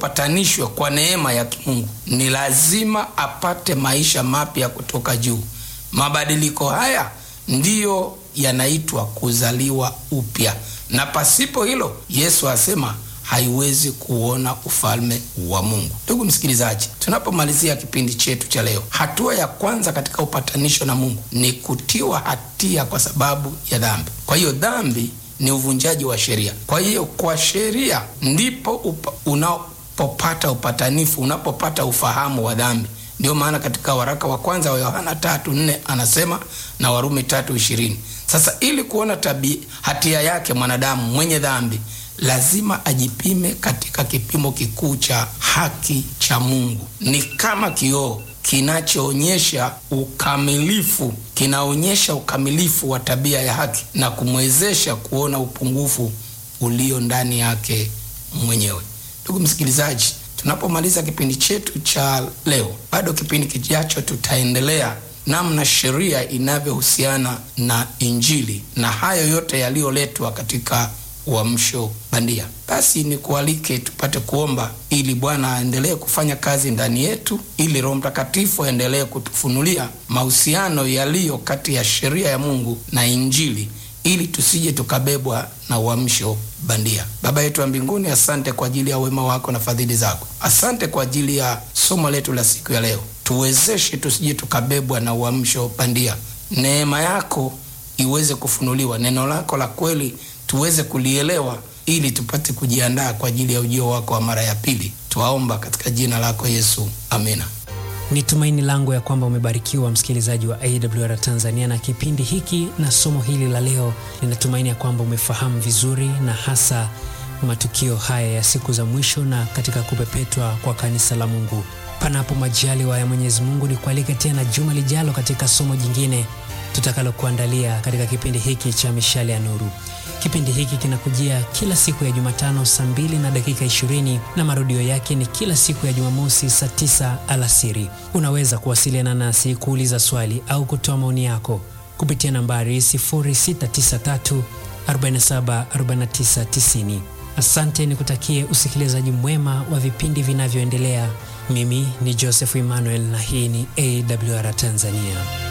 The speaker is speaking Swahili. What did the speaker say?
apatanishwe kwa neema ya kimungu ni lazima apate maisha mapya kutoka juu. Mabadiliko haya ndiyo yanaitwa kuzaliwa upya, na pasipo hilo Yesu asema haiwezi kuona ufalme wa Mungu. Ndugu msikilizaji, tunapomalizia kipindi chetu cha leo, hatua ya kwanza katika upatanisho na Mungu ni kutiwa hatia kwa sababu ya dhambi. Kwa hiyo dhambi ni uvunjaji wa sheria. Kwa hiyo kwa sheria ndipo upa, unapopata upatanifu, unapopata ufahamu wa dhambi. Ndio maana katika waraka wa kwanza wa Yohana tatu nne anasema na Warumi tatu ishirini. Sasa ili kuona tabi hatia yake mwanadamu mwenye dhambi lazima ajipime katika kipimo kikuu cha haki cha Mungu. Ni kama kioo kinachoonyesha ukamilifu, kinaonyesha ukamilifu wa tabia ya haki na kumwezesha kuona upungufu ulio ndani yake mwenyewe. Ndugu msikilizaji, tunapomaliza kipindi chetu cha leo, bado kipindi kijacho tutaendelea namna sheria inavyohusiana na Injili na hayo yote yaliyoletwa katika uamsho bandia. Basi ni kualike tupate kuomba ili Bwana aendelee kufanya kazi ndani yetu, ili Roho Mtakatifu aendelee kutufunulia mahusiano yaliyo kati ya sheria ya Mungu na Injili, ili tusije tukabebwa na uamsho bandia. Baba yetu wa mbinguni, asante kwa ajili ya wema wako na fadhili zako. Asante kwa ajili ya somo letu la siku ya leo. Tuwezeshe tusije tukabebwa na uamsho bandia. Neema yako iweze kufunuliwa, neno lako la kweli tuweze kulielewa ili tupate kujiandaa kwa ajili ya ujio wako wa mara ya pili. Twaomba katika jina lako Yesu, amina. Ni tumaini langu ya kwamba umebarikiwa msikilizaji wa AWR Tanzania na kipindi hiki na somo hili la leo. Ninatumaini ya kwamba umefahamu vizuri na hasa matukio haya ya siku za mwisho na katika kupepetwa kwa kanisa la Mungu. Panapo majaliwa ya Mwenyezi Mungu, ni kualike tena juma lijalo katika somo jingine tutakalokuandalia katika kipindi hiki cha Mishale ya Nuru. Kipindi hiki kinakujia kila siku ya Jumatano saa mbili na dakika ishirini na marudio yake ni kila siku ya Jumamosi saa tisa alasiri. Unaweza kuwasiliana nasi kuuliza swali au kutoa maoni yako kupitia nambari 0693 47 49 90. Asante, nikutakie usikilizaji mwema wa vipindi vinavyoendelea. Mimi ni Joseph Emmanuel na hii ni AWR Tanzania.